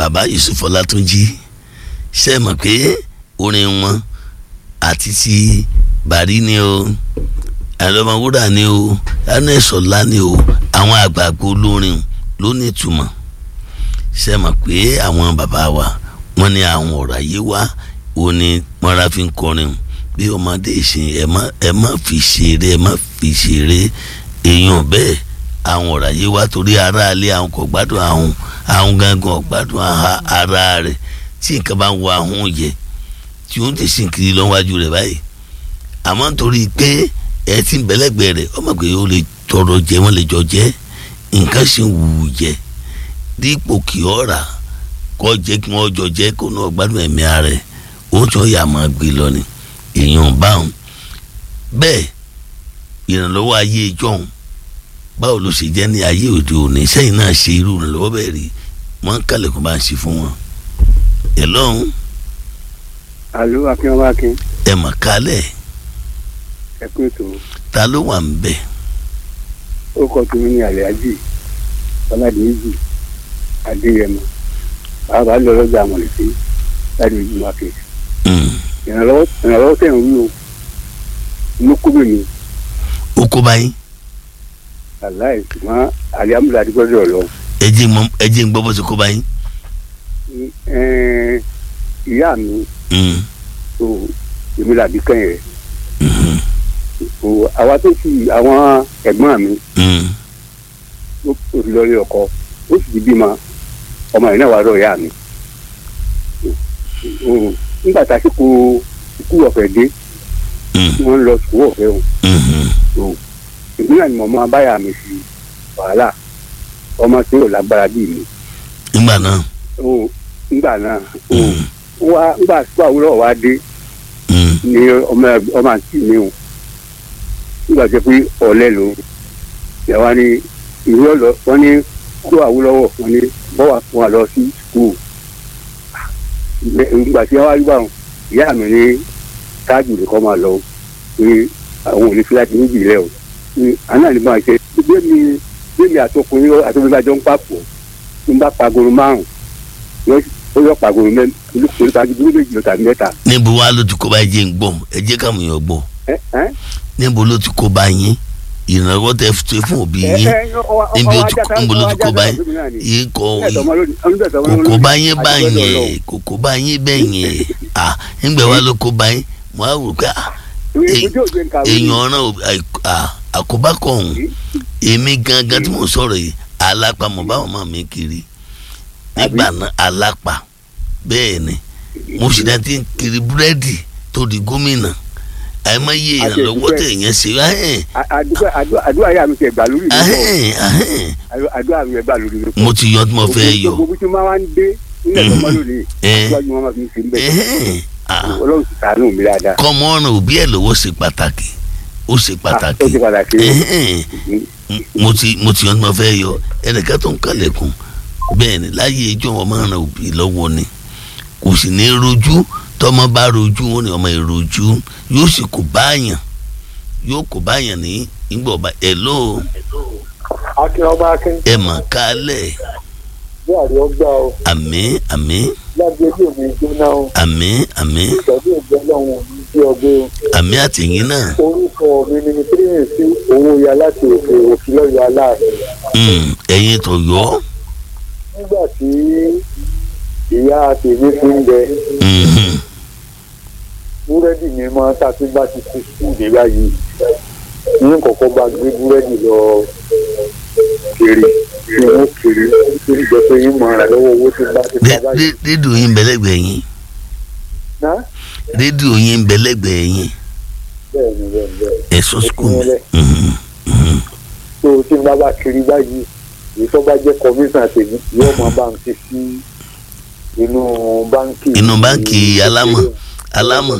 bàbá Yusuf Ọlátúnjí ṣe mọ̀ pé orin wọn àti ti bàrí ni o àlọ́mọwúrà ni o anẹ́sọ̀lá ni o àwọn àgbààgbà olórin ló ní ìtumọ̀ ṣe mọ̀ pé àwọn bàbá wa wọ́n ní àwọn ọ̀rọ̀ ayé wa ó ní mọ́ra fi ń kọrin bí ọmọdé ìsìn ẹ má ẹ má fi ṣeré ẹ má fi ṣeré èèyàn bẹ́ẹ̀ àwọn ọ̀rọ̀ ayé wa torí aráalé àwọn kò gbádùn àwọn àwọn gangan gbádùn ara rẹ̀ tí nǹkan bá ń wọ àwọn yẹ tí ó ń tẹ̀sí kiri lọ́wájú rẹ̀ báyìí àmọ́ nítorí pé ẹ ti ń bẹ̀lẹ́gbẹ̀ rẹ̀ ọmọ pé ó lè tọrọ jẹ wọ́n lè jọ jẹ́ nǹkan sì ń wù ú jẹ dípò kí ọ rà kọ́ jẹ́ kí wọ́n jọ jẹ́ kó náà gbádùn ẹ̀mí ara rẹ̀ ó tún yà máa gbé lọ ni èèyàn báwọn bẹ́ẹ̀ ìrànlọ́wọ́ ayé ìjọ́hun báwo ló ṣe jẹ́ ní ayé òde òní sẹ́yìn náà ṣe irú ìrànlọ́wọ́ bẹ́ẹ̀ rí wọ́n ń kálẹ̀kùn bá ń ṣe fún wọn ẹ̀ lọ́hùn alo akínwá akin ẹ̀ mà kálẹ̀ ẹ kú ètò ta ló wà ń bẹ̀ ó kọ tèmi ní àlẹ́ájì ọ̀làdìmíjì adéyẹmọ bàbá lọ lọ́jà àmọ̀lẹ́sí láti ìlú market ìrànlọ́wọ́ ìrànlọ́wọ́ tẹ̀ ń wí o inú kúbè mi ó kó báyìí aláì ṣùgbọ́n àlẹ́àmúlẹ̀ àdìgbọ́dọ̀ lọ ẹ jẹ́ mọ̀ ẹ jẹ́ ń gbọ́ bó ṣe kó báyìí. Ẹ̀ẹ́n, ìyá mi Mm, tó èmi làbí kẹ́yìn rẹ̀ mhm, tó àwa tó sì àwọn ẹ̀gbọ́n mi mm, ó ó ti lọ rí ọkọ ó sì ti bímọ ọmọ yìí náà wà lọ ìyá mi Ó- nígbà tá a sìkò ikú ọ̀fẹ́ dé mm, tí wọ́n lọ sùkúù ọ̀fẹ́ o mhm, tó ìpínlẹ̀ ni mo máa báyà mi sí wàhálà ọmọ tí ò lágbára bíi mi nígbà náà Ó, nígbà náà ó, mm, wá nígbà tí àwùrọ̀ wa dé mm, ni ọmọ ẹg- ọmọ àǹtí mi o nígbà tó pé ọ̀lẹ́ ló yàrá ni ìwé ọ̀lọ́ wọn ní kó àwùlọ́wọ̀ wọn ní bọ́wà fún wa lọ sí skul nígbà tí wọ́n wá rí báwọn ìyá mi ní táàgì nìkan máa lọ pé àwọn ò ní fi láti níbi ilẹ̀ o ní àná ní máa ṣe bí mi bí mi àtọkùnrin àtọkùnrin bá jọ ń papọ̀ ń bá pagoro márùn ó yọ pagoro mẹ́rin olùkọ́ tàbí dúró méjì lọ tàbí mẹ́ta níbo wá ló ti kó báyìí jẹ́ ń gbọ́ ẹ jẹ́ káwọn èèyàn gbọ́ ẹ ẹ níbo ló ti kó báyìí ìrànlọ́wọ́ tẹ fi fún òbí yín níbi ó ti níbo ló ti kó báyìí yìí kọ́ kòkó báyìí báyìí kòkó báyìí bẹ́yìn à nígbà wá ló kó báyìí mo á rò pé à èèyàn ọ̀ràn àkóbá kọ̀ ọ̀hún èmi gangan tí mo sọ̀rọ̀ yìí alápá mo bá wọn mi kiri nígbà náà alápá bẹ́ẹ̀ ni mo sì dá tí ń kiri búrẹ́dì tó di gómìnà àìmọye ìrànlọ́wọ́ tẹ̀ yẹn ṣe ahẹ́n àdúrà yà mí tẹ gbà lórí mi ahẹ́n ahẹ́n àdúrà mi gbà lórí mi. mo ti yọ tí mo fẹ́ yọ gbogbo tí wọ́n máa ń dé nílẹ̀ tó mọ́ lónìí Eh. síwájú wọn máa fi ń ṣe ń bẹ̀. ẹ̀hẹ́n ah, ọlọ́run sì ṣàánú mi dáadáa. kọ́mọ ọ̀ràn òbí ẹ̀ lọ́wọ́ ṣe pàtàkì ó ṣe Ah, ó pàtàkì ṣe pàtàkì. ẹ̀hẹ́n mo ti mo ti yọ tí mo fẹ́ yọ ẹnìkan tó ń kàlẹ̀kùn bẹ́ẹ̀ ni láyé ijó wọn máa ń ran òbí lọ́wọ́ ni kò sì ní rojú tọmọ bá rojú wọn ni ọmọ ìrojú yóò sì kó báyàn yóò kó báyàn ní ìgbà ọba ẹ ló akin ọba akin ẹ mà kálẹ̀ bí àrí ọgbà o àmín àmín láti ojú mi jóná o àmín àmín ìtọ́jú ìjọ lọ́hùn òní bí ọgbẹ́ o àmín àtìyín náà orúkọ mi ni mi tírìmì sí owó ya láti òkè òkè lọ́yọ̀ aláàfin Mm, ẹ̀yin tó yọ nígbà tí ìyá tèmi fi ń bẹ Mhm. búrẹ́dì mi máa ń tàbí bá ti ti sùn dé báyìí ní kọ̀kọ́ bá gbé búrẹ́dì lọ kiri tí wọ́n kiri tí ń jẹ pé yín mọ̀ ọ́n lọ́wọ́ owó tí bá ti Ré- pa báyìí. ré- rédíò yín bẹ̀lẹ́gbẹ̀ẹ́ yín Ná? rédíò yín bẹ̀lẹ́gbẹ̀ẹ́ yín bẹ́ẹ̀ ni bẹ́ẹ̀ ni bẹ́ẹ̀ ni. ẹ̀sùn skul Ìpínlẹ̀. Mhm, mhm. tó o ti ń bá bá kiri báyìí èyí tó bá jẹ́ kọmíṣán tèmi yóò máa bá ń ti sí inú báńkì. Inú báńkì alámọ̀, alámọ̀.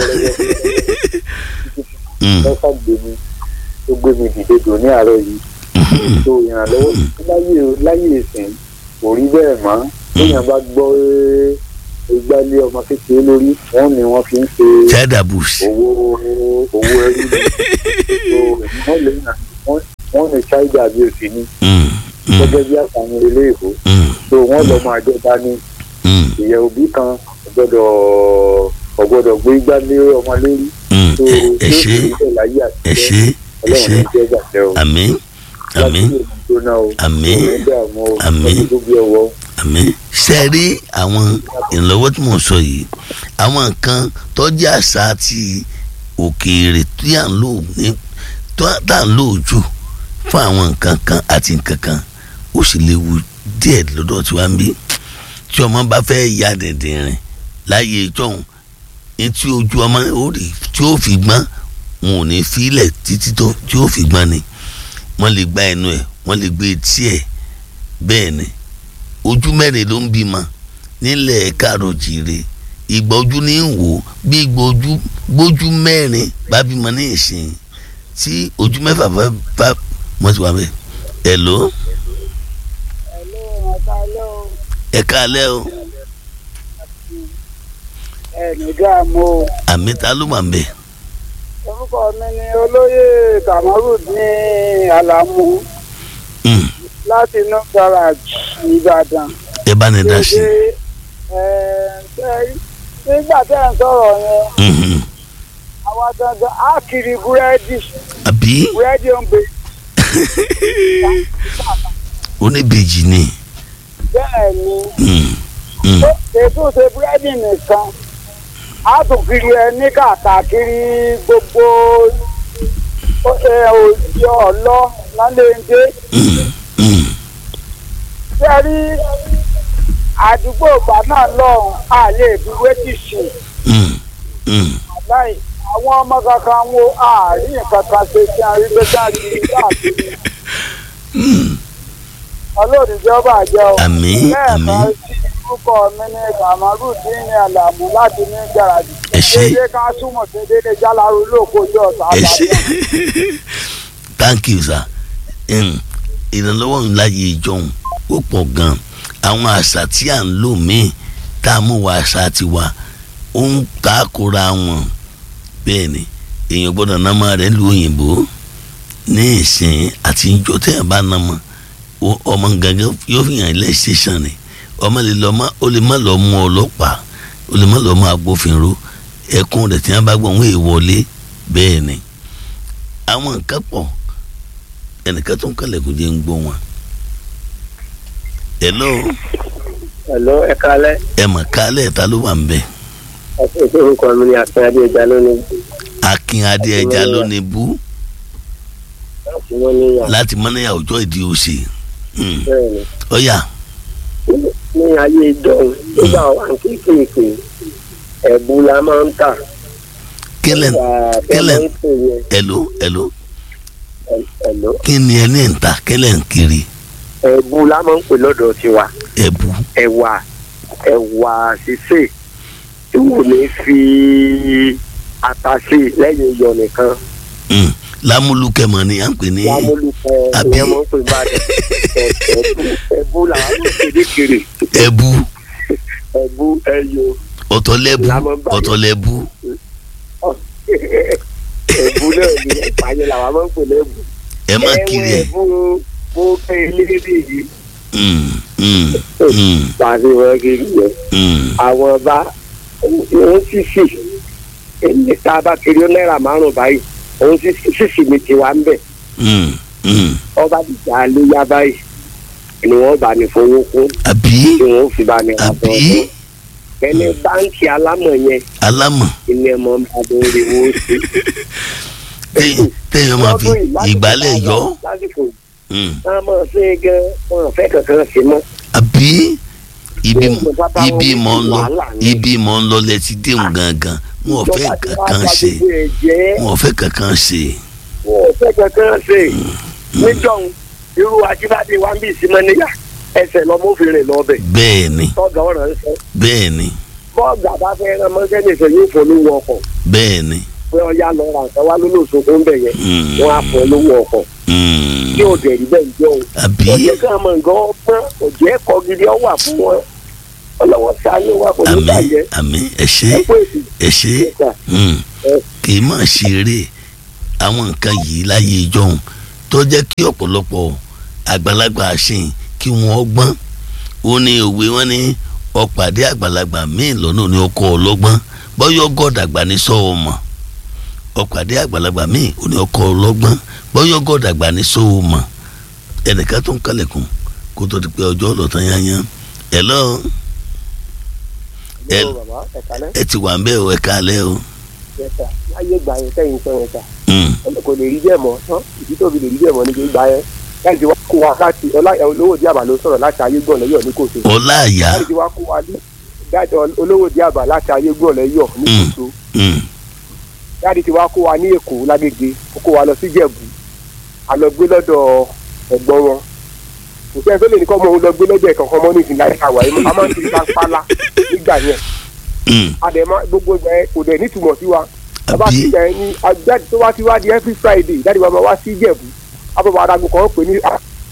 Mm, lọ́sà gbé mi tó gbé mi dìde dò ní àárọ̀ yìí mhm. tó ìrànlọ́wọ́ láyé láyé ìsìn kò rí bẹ́ẹ̀ mọ́ téèyàn bá gbọ́ ìgbálé ọmọ kékeré lórí wọ́n ní wọ́n fi ń ṣe child abuse owó owó ẹrú ni. So, wọ́n lè wọ́n ní child abuse ni Mm, mm, gẹ́gẹ́ bí àtàwọn ilé ìbò mm, tó wọ́n lọ máa jọba ní mm, ìyẹn òbí kan ọgbọ́dọ̀ ọgbọ́dọ̀ gbé igbá lé ọmọ lórí mm. tó ẹ ẹ ṣe láyé ẹ àtijọ́ ṣe ẹ ọlọ́run ṣe ní jẹ́ gbàtẹ́ o àmín àmín láti èmi jóná o àmín òun dààmú o Àmín. ọdún tó bí ọwọ́ àmín ṣe rí àwọn ìrànlọ́wọ́ tí mò ń sọ yìí àwọn nǹkan tọ́jú àṣà àti òkèèrè tí à ń lò ní tó tá à ń lò jù fún àwọn nǹkan kan àti nǹkan kan ó sì léwu díẹ̀ lọ́dọ̀ tí wàá ń bí tí ọmọ bá fẹ́ ya dẹ̀dẹ̀ rìn láyé ìjọhún etí ojú ọmọ ó rí tí ó fi gbọ́n wọn ò ní fílẹ̀ títí tó tí ó fi gbọ́n ni wọ́n lè gba ẹnu ẹ̀ wọ́n lè gbé etí ẹ̀ bẹ́ẹ̀ ni ojú mẹ́rin ló ń bímọ nílẹ̀ kárọ̀jìrè ìgbà ojú ní ń wò bí ìgbà ojú gbójú mẹ́rin bá bímọ ní ìsìn tí ojú mẹ́fà bá bá wọ́n ti wà bẹ́ẹ̀ ẹ̀ ló Hello, ọ̀tálẹ́ o. ẹ̀ káalẹ́ o ẹnì dààmú o. àmì ta ló wà ń bẹ̀ orúkọ mi ni olóyè kamaru ní alamu Mm, láti inú garage ìbàdàn. ẹ bá ní dá sí Ṣé, ẹ, ṣé, nígbà tẹ́ ẹ̀ ń sọ̀rọ̀ yẹn Mhm. àwa gangan á kiri búrẹ́dì àbí búrẹ́dì ń bè oníbejì ni bẹ́ẹ̀ ni Mm, mm, ó ètò ṣe búrẹ́dì nìkan á tún kiri ẹ ní kàkàkiri gbogbo ó ṣe òjì ọ̀lọ́ lálẹ́ndé. mm, mm. ṣé rí àdúgbò ìgbà náà lọ́hùn á lè fi wéjì sí Mm, mm. àláì àwọn ọmọ kankan wo àárín nǹkan kan ṣe tí a rí pé káàkiri káàkiri ọlọ́run ìjọba àjọ Àmín, àmín. sí orúkọ mi ní kamaru tí ní àlàmú láti ní gàràjì Ẹ ṣé. dédé ká súnmọ̀ sí dédé jálárú lókojú ọ̀sán ẹ ṣe àbájá thank you sir Mm, ìrànlọ́wọ́ ńlá yìí jọ̀hún ó pọ̀ gan àwọn àṣà tí à ń lò míì tá a mú wa àṣà tiwa ó ń takora wọn bẹ́ẹ̀ ni èèyàn gbọ́dọ̀ námọ rẹ̀ lu òyìnbó ní ìsìn àti ìjọ tẹ̀yàn bá námọ ó- ọmọ gangan yóò fi hàn ilé station ni ọmọ lè lọ ó lè má lọ mú ọlọ́pàá ó lè má lọ mú agbófinró ẹkún rẹ̀ tí wọ́n bá gbọ́ wọn èèwọlé bẹ́ẹ̀ ni àwọn nǹkan pọ̀ ẹnìkan tó ń kalẹ̀ kò jẹ́ ń gbọ́ wọn. hello ẹ̀lọ́ ẹ kalẹ́ ẹ mọ̀ kálẹ̀ ta ló wà ń bẹ̀. ẹ̀sìn orúkọ mi ni àfẹ́adé ìjà lónìí akin adé ẹja ló ní bú láti wọ́n níyà láti mọ́nìyà ọjọ́ ìdí òsè. Mm. bẹ́ẹ̀ ni. ọ̀yà ní ayé ìjọun nígbà wà ní kéékèèké ẹ̀bù la máa ń tà. kílẹ̀ Nígbà kílẹ̀ tẹ́ máa ń pè yẹn, hello hello ẹ̀- ẹ̀lọ́. kí ni ẹ ní ìta kílẹ̀ ń kiri ẹ̀bù la máa ń pè lọ́dọ̀ tiwa ẹ̀bù ẹ̀wà ẹ̀wà sísè tí wò ní fi ata sí lẹ́yìn iyọ̀ nìkan Mm. lámúlùkẹ́mọ̀ ni à ń pè ní lámúlùkọ Àbí? ìyẹn máa ń pè bàdàn ẹ̀bù làwọn máa ń pè ní kiri ẹ̀bù ẹ̀bù ẹ̀yọ ọ̀tọ̀lẹ́bù Lámọ́ báyìí. ọ̀tọ̀lẹ́bù ẹ̀bù náà ni ìpàyẹ làwọn máa ń pè lẹ́bù. ẹ má kiri ẹ̀ ẹ̀wọ̀n ẹ̀bù mo fẹ́ ilé yìí Mm, mm, mm, pàṣẹ wọn kiri yẹn. mm. àwọn ọba òun sì sì èmi tá a bá kiri náírà márùn báyìí òun sì sì sì mi ti wá ń bẹ̀ Mm, mm. ọba dìjà léyà báyìí ni wọ́n bá ní fowó kún àbí tí wọ́n fi bá ní àbí ọ̀dọ́ ẹni báńkì alámọ̀ yẹn alámọ̀ ilé ẹ̀mọ́ adùn ìrìwò sí. téèyàn- téèyàn máa fi Lọ́dún yìí, láti ìgbálẹ̀ fi yọ lásìkò Mm. wọn máa ṣe é gan wọn ò fẹ́ kankan sí mọ́. àbí ibi Ṣé bàbá ibi wọn mọ̀ ń lọ wàhálà ni? ibi mọ̀ ń lọ lẹ́tí déhùn gangan wọn ò fẹ́ Ìjọba ti wá kankan bà ṣe gbogbo ẹ̀ jẹ́. wọn ò fẹ́ kankan ṣe wọn ò fẹ́ kankan ṣe níjọ́un irú ajíbádé wa ń bí ìsinmi níyà ẹsẹ̀ lọ́mọ́fìnrin lọ́bẹ̀ bẹ́ẹ̀ ni tọ́gà ọ̀rọ̀ ń sọ bẹ́ẹ̀ ni bọ́ọ̀gà bá fẹ́ rán mọ́sẹ́nìṣẹ́ yóò fọ́ lówó ọkọ̀ bẹ́ẹ̀ ni pé ọya lọ ra nǹkan wá lólóṣogbo ń bẹ̀ yẹn Mm. wọ́n á fọ́ lówó ọkọ̀ Mm. tí ò dẹ̀ rí bẹ́ẹ̀ jọ o àbí ọ̀jẹ̀ kan mọ̀ nǹkan ọgbọ́n ọ̀jẹ̀ ẹ̀kọ́ gidi ọ wà fún wọn ọlọ́wọ́ sáré wa kò ní àmì bàjẹ́ àmì ẹ ṣé ẹ pé èsì ẹ ṣé ìgbà Mm. ẹ kì í máa ṣeré àwọn nǹkan yìí láyé ìjọhún tó jẹ́ kí ọ̀pọ̀lọpọ̀ àgbàlagbà àṣìn kí wọ́n gbọ́n ó ní òwe wọn ní ọ̀pàdé àgbàlagbà míì lọ́nà ní ọkọ̀ ọlọ́gbọ́n bọ́yọ̀ gọ́dàgbà ní sọ́ọ̀ mọ̀ ọ̀pàdé àgbàlagbà míì ó ní ọkọ̀ ọlọ́gbọ́n bọ́yọ̀ gọ́dàgbà ní sọ́ọ̀ mọ̀ ẹnìkan tó ń kálẹ̀kùn kó tó di pé ọjọ́ ọlọ́tàn yányán ẹ̀ lọ ẹ ẹ ti wà ń bẹ́ẹ̀ o ẹ kálẹ̀ o. ayé gbà yẹn sẹ́yìn sọ yẹn sà Mm, kò lè rí bẹ́ẹ̀ mọ́ tán ìdí tó fi lè rí bẹ́ẹ̀ mọ́ níbi gbà yẹn láti wá kó wa láti ọlá olówó díàbà ló sọ̀rọ̀ láti ayé gbọ̀n lẹ́yọ̀ ní kòtò ọlá àyà láti wá kó wa ní dájọ olówó díàbà láti ayé gbọ̀n lẹ́yọ̀ ní Mm. kòtò mm, láti ti wá kó wa ní èkó lágége ó kó wa lọ sí jẹ̀bú a lọ gbé lọ́dọ̀ ẹ̀gbọ́n wọn kò sẹ́ni tó lè ní kọ́ ọmọ òun lọ gbé lọ́dọ̀ ẹ̀kọ́ kan mọ́ ní ìsìnlẹ̀ àìsàwà yìí a máa ń ti ká pálá nígbà yẹn mm. àdèmá gbogbo ìgbà yẹn kò dẹ̀ nítumọ̀ sí wa bàbá Àbí? ti gbà yẹn ní ajáde tó wá sí wá di every friday jáde bàbá wá sí ìjẹ̀bú abọ́bọ̀ adago kan pè ní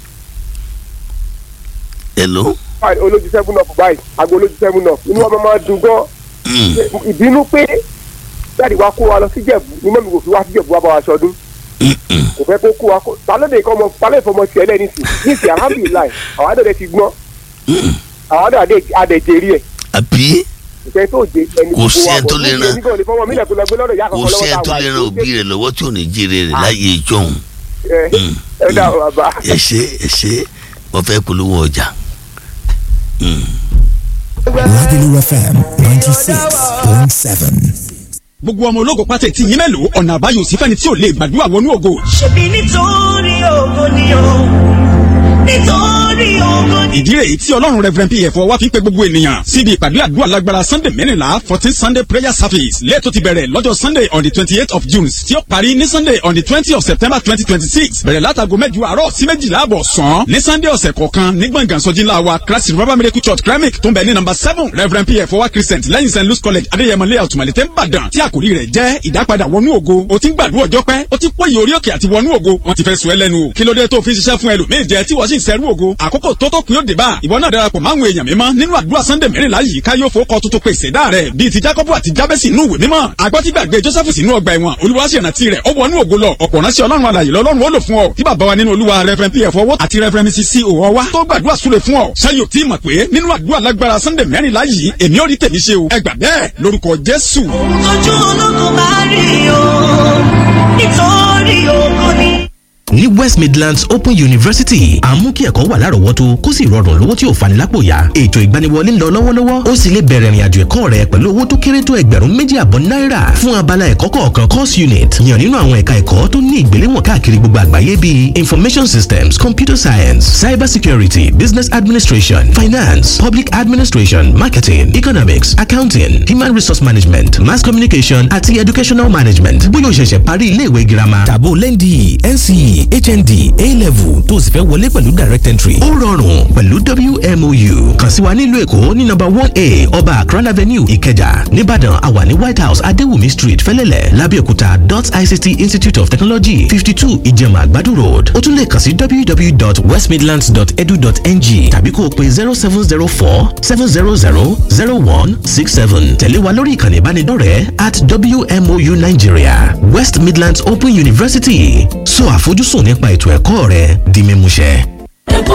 hello. olójú seven up báyìí ago olójú seven up inú wa máa dùn gan Mm, ìbínú pé jáde wá kó wa lọ sí ìjẹ̀bú ní mọ́mí kò fi wá sí ìjẹ̀bú wá bá wa sọdún mm, mm. kò fẹ́ kó kó wa kó talóde kọ́ ọmọ talóde fọmọ tiẹ̀ lẹ́ nísì nísì alhamdulilayi àwọn adọ̀dẹ ti gbọ́n Mm. àwọn adọ̀dẹ adẹ̀jẹ̀rí ẹ̀ àbí ìfẹ́ tó jẹ ẹni Kò sí ẹni tó lè ràn- kò kò sí ẹni tó lè ran òbí rẹ̀ lọ́wọ́ tí ò ní jíire rẹ̀ láyé ìjọhún. Mm, ẹ dá o bàbá. ẹ ṣe ẹ ṣe wọ́n fẹ́ polówó ọjà. Mm. Lagelu FM 96.7. gbogbo ọmọ ológo pátẹ tí yín mélòó ọ̀nà àbáyọ sí fẹ́ni tí ò lè gbàdúrà wọnú ògo ṣebí nítorí ògo ni o nítorí ògo ni. ìdí rèé tí ọlọ́run reverend pf wá fi ń pe gbogbo ènìyàn síbi ìpàdé àdúrà lágbára sunday mẹ́rìnlá fourteen sunday prayer service lẹ́ẹ̀tọ́ ti bẹ̀rẹ̀ lọ́jọ́ sunday on the twenty eight of june tí ó parí ní sunday on the twenty of september twenty twenty six bẹ̀rẹ̀ látago mẹ́jọ àárọ̀ sí méjìlá àbọ̀ sàn ní sunday ọ̀sẹ̀ kọ̀ọ̀kan ní gbọ̀ngàn sọ́jí ńlá wa christ revival miracle church kremik tó ń bẹ ní number seven reverend pf wá christian lẹ́yìn st louis college adéyẹmọ layout malete nìbàdàn tí àkòrí rẹ̀ jẹ́ ìdápadà wọnú ògo o ti ń gbàdúrà ọjọ́ pẹ́ o ti pọ́yì orí òkè àti wọnú ògo wọ́n ti fẹ́ sùn ẹ́ lẹ́nu o kí ló dé tó fi ń ṣiṣẹ́ fún ẹlòmíì jẹ tí wọ́n sì ń sẹ́rú ògo àkókò tó tó kún yóò dé bá ìwọ náà darapọ̀ máwọn èèyàn mímọ́ nínú àdúrà sunday mẹ́rìnlá yìí ká yóò fowókọ tuntun pèsè dá rẹ̀ bíi ti jacob àti jabesi inú ìwé mímọ́ agbọ́tígbàgbé joseph sínú ọgbà ẹ̀wọ̀n olúwa sì rántí rẹ̀ ó wọnú ògo lọ ọ̀pọ̀ ránṣẹ́ ọlọ́run alàyè lọ́lọ́run ó lò fún ọ tí bàbá wa nínú olúwa reverend pf owó àti reverend mrs c òwò wa tó gbàdúrà súre fún ọ ṣáyò tí mọ̀ pé nínú àdúrà lágbára sunday mẹ́rìnlá yìí èmi ò rí tèmi ṣe o ẹ gbà bẹ́ẹ̀ lórúkọ jésù. ojú ológun bá rí o nítorí ògo ni. ní west midlands open university à ń mú kí ẹ̀kọ́ wà lárọ̀ọ́wọ́tó kó sì rọrùn lówó tí ò fani lápò yá ètò ìgbaniwọlé ń lọ lọ́wọ́lọ́wọ́ ó sì lè bẹ̀rẹ̀ ìrìnàjò ẹ̀kọ́ rẹ pẹ̀lú owó tó kéré tó ẹgbẹ̀rún méjì àbọ̀ náírà fún abala ẹ̀kọ́ kọ̀ọ̀kan course unit yàn nínú àwọn ẹ̀ka ẹ̀kọ́ tó ní ìgbéléwọ̀n káàkiri gbogbo àgbáyé bíi information systems computer science cyber security business administration finance public administration marketing economics accounting human resource management mass communication àti educational management bóyá o ṣẹ̀ṣẹ̀ parí iléèwé girama Tàbó lẹ́ndì NCE HND A-level tó o sì fẹ́ wọlé pẹ̀lú direct entry. ó rọrùn pẹ̀lú WMOU kàn sí wa nílùú èkó ní nọ́mbà one a ọba akran avenue ìkẹjà nìbàdàn àwa ní white house adéwùmí street fẹlẹ́lẹ̀ lábẹ́òkúta dot ict institute of technology fifty two ìjẹ̀mà àgbàdo road ó tún lè kàn sí www.westmidlands.edu.ng tàbí kó o pe zero seven zero four seven zero zero zero one six seven tẹ̀lé wa lórí ìkànnì ìbánidọ́rẹ̀ẹ́ at WMOU Nigeria West Midlands Open University sọ àfojúsùn nípa ètò ẹ̀kọ́ rẹ di mímúṣẹ.